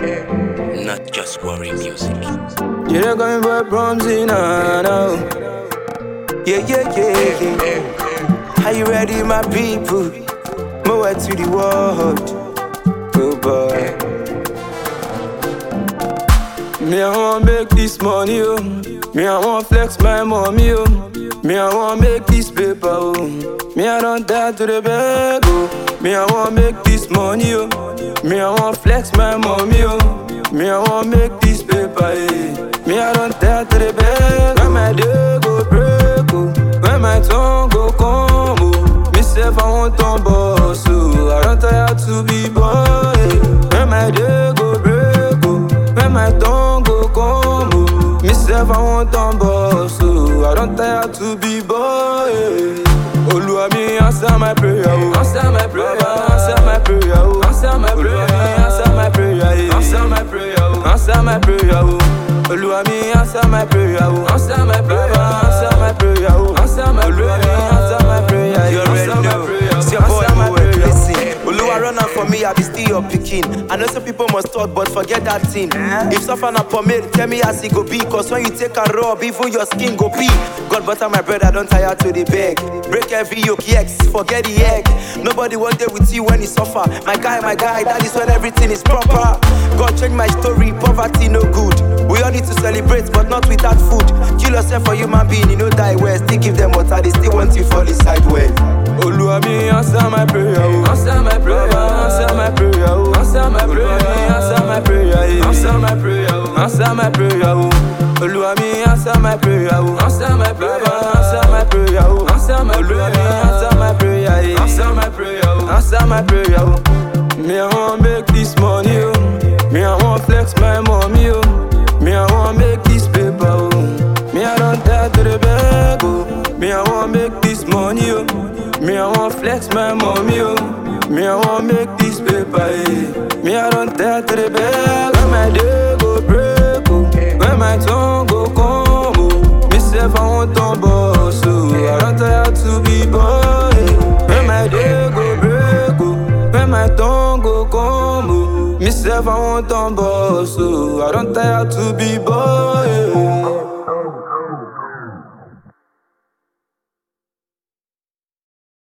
Not just worry music. You don't coming for Bromsy now, now. Yeah, yeah, yeah, yeah. Are you ready, my people? More to the world. Good boy. Me, I want make this money, oh. Me, I want flex my mommy, oh. Me, I want make this paper, oh. Me, I don't die to the bag, oh. Me, I want make this money, oh. Me, I want flex my mommy, oh. Me, I want make this paper, eh. Me, I don't die to the bag. When my day go break, oh. When my tongue go come, oh. Me, self, I want on boss, oh. I don't tire to be boy. When my day go break, oh. When my tongue go come, oh. Me, self, I want on boss, oh. I don't tire to be boy. Oluwa mi answer my prayer, oh. Answer my prayer, answer my prayer, oh. Answer my prayer, answer my prayer, yeah. Answer my prayer, oh. Answer my prayer, oh. Oluwa mi answer my prayer, oh. Answer my prayer, answer my prayer, oh. Answer my prayer, answer my prayer, yeah. You already Answer my know. prayer, It's your boy answer my Moe. prayer. Listen, Oluwa run am for me, I be still your pikin. I know some people must talk, but forget that thing. If suffer na pomade, tell me as e go be. Cause when you take a rub, even your skin go be. God butter my bread, I don't tire to the beg. Break every yoke, yes, forget the egg. Nobody want there with you when you suffer. My guy, my guy, that is when everything is proper. God change my story, poverty no good. We all need to celebrate, but not without food. Kill yourself for human being, you know die well. Still give them water, they still want you fall inside well. Oluwa mi answer my prayer, oh. Answer my prayer, answer my prayer, oh. Answer my prayer, answer my prayer, yeah. Answer my prayer, oh. Answer my prayer, oh. Oluwa mi answer my prayer, oh. Answer my prayer, answer my prayer, oh. Answer my prayer, answer my prayer, yeah. Answer my prayer, oh. Answer my prayer, oh. Me I want make this money, oh. Me I want flex my mommy, oh. Me I want make this paper, oh. Me I don't die to the bag, oh. Me I want make this money, oh. Me I want flex my mommy, oh. Me I want make this paper, eh. Me I don't die to the bag. When my day go break, oh. When my tongue go come, oh. Me self I want on boss, oh. I don't tire to be boy. When my day go break, oh. When my tongue go come, oh. Me self I want on boss, oh. I don't tire to be boy.